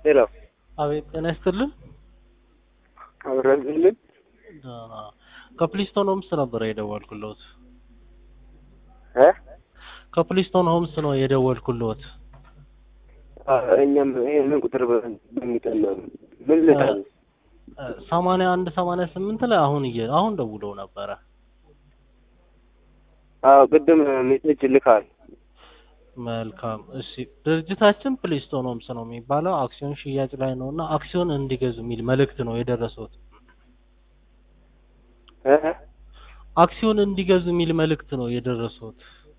ሄሎ አቤት ጤና ይስጥልን። አብረዝልን አ፣ ከፕሊስቶን ሆምስ ነበር የደወልኩልዎት። እ ከፕሊስቶን ሆምስ ነው የደወልኩልዎት። አ፣ እኛም ይሄንን ቁጥር በ- በሚጠን ነው ምን ልታል ሰማንያ አንድ ሰማንያ ስምንት ላይ አሁን እየ አሁን ደውለው ነበረ። አዎ ቅድም ሜሴጅ ልካል መልካም እሺ። ድርጅታችን ፕሊስቶን ሆምስ ነው የሚባለው አክሲዮን ሽያጭ ላይ ነው እና አክሲዮን እንዲገዙ የሚል መልእክት ነው የደረሱት። እ አክሲዮን እንዲገዙ የሚል መልእክት ነው የደረሱት።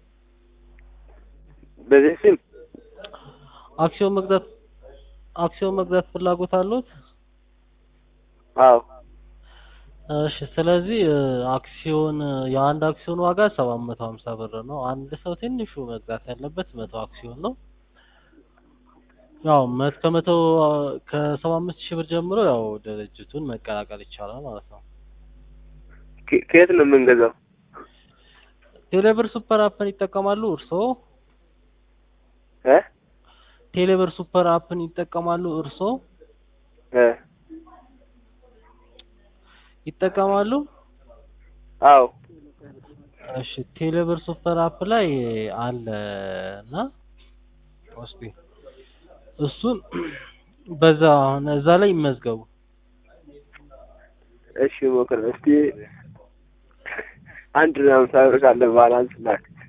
በዚህ ስም አክሲዮን መግዛት አክሲዮን መግዛት ፍላጎት አሉት? አዎ እሺ ስለዚህ እ፣ አክሲዮን እ፣ የአንድ አክሲዮን ዋጋ ሰባት መቶ ሀምሳ ብር ነው። አንድ ሰው ትንሹ መግዛት ያለበት መቶ አክሲዮን ነው። ያው መት ከመቶ ከሰባ አምስት ሺህ ብር ጀምሮ ያው ድርጅቱን መቀላቀል ይቻላል ማለት ነው። ከ- ከየት ነው የምንገዛው? ቴሌብር ሱፐር አፕን ይጠቀማሉ እርስዎ? እ ቴሌብር ሱፐር አፕን ይጠቀማሉ እርስዎ? እ ይጠቀማሉ? አዎ እሺ ቴሌብር ሱፐር አፕ ላይ አለ እና እስቲ እሱን በዛ አሁን እዛ ላይ ይመዝገቡ። እሺ ሞክር እስቲ አንድ ሃምሳ ብር ካለ ባላንስ ላክ